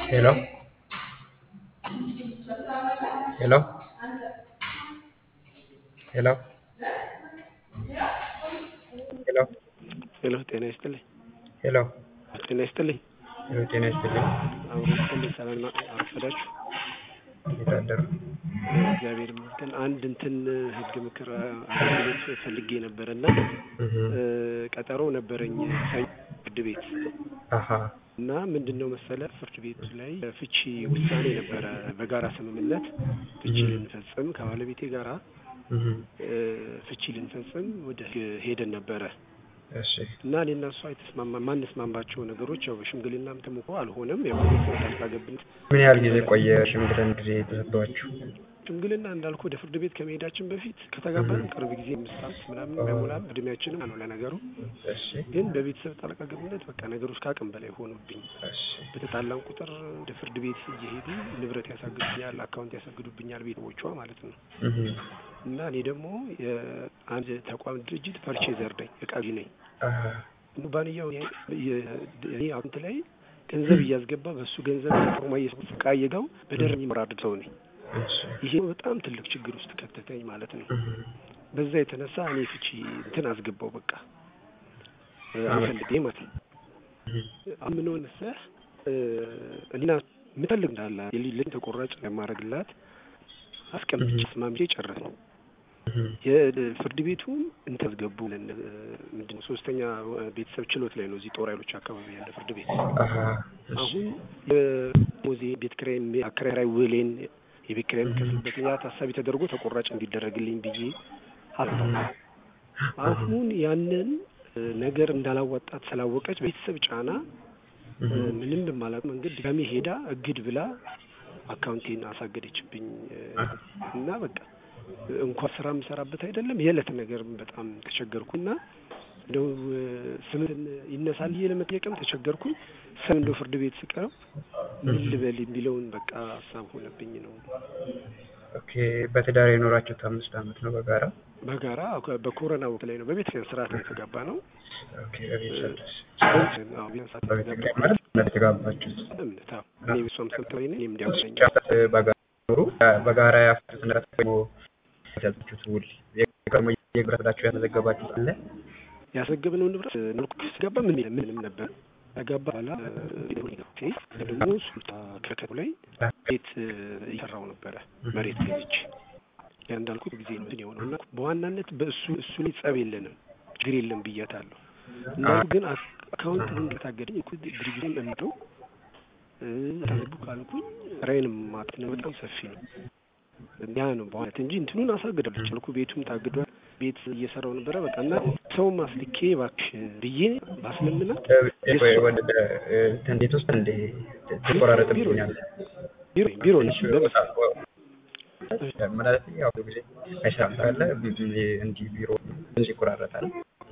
Hello? Hello? ሄሎ ሄሎ ሄሎ ጤና ይስጥልኝ። ሄሎ ጤና ይስጥልኝ። ሄሎ ጤና ይስጥልኝ። አሁን ይስጥልኝ። ሰላም ነው? አረፈዳችሁ? እንዴት አደሩ? እግዚአብሔር ይመስገን። አንድ እንትን ህግ ምክር አገልግሎት ፈልጌ ነበር እና እህ ቀጠሮ ነበረኝ ሰኞ ፍርድ ቤት አሀ እና ምንድን ነው መሰለ ፍርድ ቤቱ ላይ ፍቺ ውሳኔ ነበረ። በጋራ ስምምነት ፍቺ ልንፈጽም ከባለቤቴ ጋራ እህ ፍቺ ልንፈጽም ወደ ህግ ሄደን ነበረ እሺ እና እኔና እሷ የተስማማ ማንስማማቸው ነገሮች ያው በሽምግልናም ተሞክሮ አልሆነም። ያው ቤተሰብ ጣልቃ ገብነት ምን ያህል ጊዜ ቆየ ሽምግልና ጊዜ ተሰጥቷችሁ? ሽምግልና እንዳልኩ ወደ ፍርድ ቤት ከመሄዳችን በፊት ከተጋባን ቅርብ ጊዜ አምስት ዓመት ምናምን ባይሞላም እድሜያችንም ነው ለነገሩ። እሺ ግን በቤተሰብ ጣልቃ ገብነት በቃ ነገሮች ከአቅም በላይ ሆኑብኝ። እሺ በተጣላን ቁጥር ወደ ፍርድ ቤት እየሄዱ ንብረት ያሳግዱብኛል፣ አካውንት ያሳግዱብኛል ቤተሰቦቿ ማለት ነው። እህ እና እኔ ደግሞ የአንድ ተቋም ድርጅት ፐርቼዘር ነኝ፣ እቃ ገዢ ነኝ። አሀ ኩባንያው እኔ አካውንት ላይ ገንዘብ እያስገባ በእሱ ገንዘብ ፎርማ እቃ እየጋው በደረኝ የምራድድ ሰው ነኝ። እሺ ይሄ በጣም ትልቅ ችግር ውስጥ ከተተኝ ማለት ነው። እህ በዛ የተነሳ እኔ ፍቺ እንትን አስገባው በቃ አንፈልጌ ማለት ነው። አሁን ምን ሆነ መሰለህ እኔና የምፈልግ እንዳለ የልጅ ተቆራጭ ለማድረግላት አስቀምጬ ስማምቼ ጨረስን። የፍርድ ቤቱም እንትን አስገቡ ምንድን ነው ሶስተኛ ቤተሰብ ችሎት ላይ ነው እዚህ ጦር ኃይሎች አካባቢ ያለ ፍርድ ቤት። አሀ እሺ አሁን የሞዜ ቤት ኪራይ አከራይ ውሌን የቤት ኪራይ የምከፍልበት ያ ታሳቢ ተደርጎ ተቆራጭ እንዲደረግልኝ ብዬ ሀሳብ አሁን ያንን ነገር እንዳላዋጣት ስላወቀች ቤተሰብ ጫና ምንም በማላውቅ መንገድ ድጋሜ ሄዳ እግድ ብላ አካውንቴን አሳገደችብኝ እና በቃ እንኳን ስራ የምሰራበት አይደለም የዕለት ነገር በጣም ተቸገርኩና እንደው ስምን ይነሳል ብዬ ለመጠየቅም ተቸገርኩኝ። ስም እንደው ፍርድ ቤት ስቀርብ ምን ልበል የሚለውን በቃ ሀሳብ ሆነብኝ ነው። ኦኬ በትዳር የኖራችሁት አምስት አመት ነው በጋራ? በጋራ በኮሮና ወቅት ላይ ነው በቤተክርስቲያን ስርዓት ነው የተጋባ ነው። ኦኬ በቤተሰብ አዎ ቢያንስ በቤተክርስቲያን ማለት እምነት የተጋባችሁት? እምነት አዎ እኔ ብሷም ሰምተወኝ ነኝ እኔም እንዲያውቁኝ በጋራ ኖሩ በጋራ ያፍሩት ንብረት ደግሞ ያዛችሁት ውል የቀድሞ የግብረ ሰዳችሁ ያስመዘገባችሁት አለ? ያስመዘገብነው ንብረት መልኩ ስገባ ምን ምንም ነበር ከገባ በኋላ ደግሞ ሱልጣ ከከቱ ላይ ቤት እየሰራው ነበረ መሬት ገዝቼ ያ እንዳልኩት ጊዜ ነው እንትን የሆነው እና በዋናነት በእሱ እሱ ላይ ጸብ የለንም ችግር የለም ብያታለሁ። እንዳልኩ ግን አካውንት እንድታገደኝ እኮ ድርጅቱን እምጠው ታዝቡ ካልኩኝ ራይንም ማለት ነው በጣም ሰፊ ነው። ያ ነው በዋናነት እንጂ እንትኑን አሳግዳለች አልኩ ቤቱም ታግዷል። ቤት እየሰራው ነበረ በቃ እና ሰውም አስልኬ እባክሽ ብዬ ባስለምናት እንዴት ውስጥ እንደ ትቆራረጥብኛል ቢሮ ቢሮ ነች ማለት ያው ብዙ ጊዜ አይሰራም ካለ እንዲህ ቢሮ እንዲህ ይቆራረጣል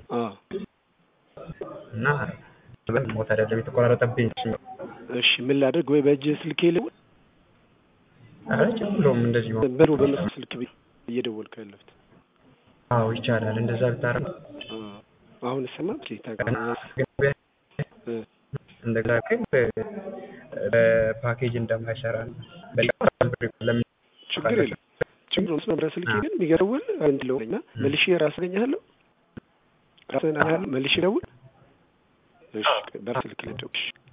እና ሞት አይደለም የተቆራረጠብኝ። እሺ ምን ላድርግ? ወይ በእጅ ስልኬ ልውል? ኧረ ችግሩም እንደዚህ በሩ በመስክ ስልክ ቤት እየደወልኩ ያለሁት አዎ ይቻላል። እንደዛ ብታረግ አሁን ስማ እንደገና ግን በፓኬጅ እንደማይሰራ ለምን ችግር የለም ችግር ነው። ስለ ስልኬ ግን የሚገርውል እንድለው እና መልሼ ራስ አገኛለሁ ራስህን አያለሁ መልሼ ደውል። እሺ በስልክ ልደውል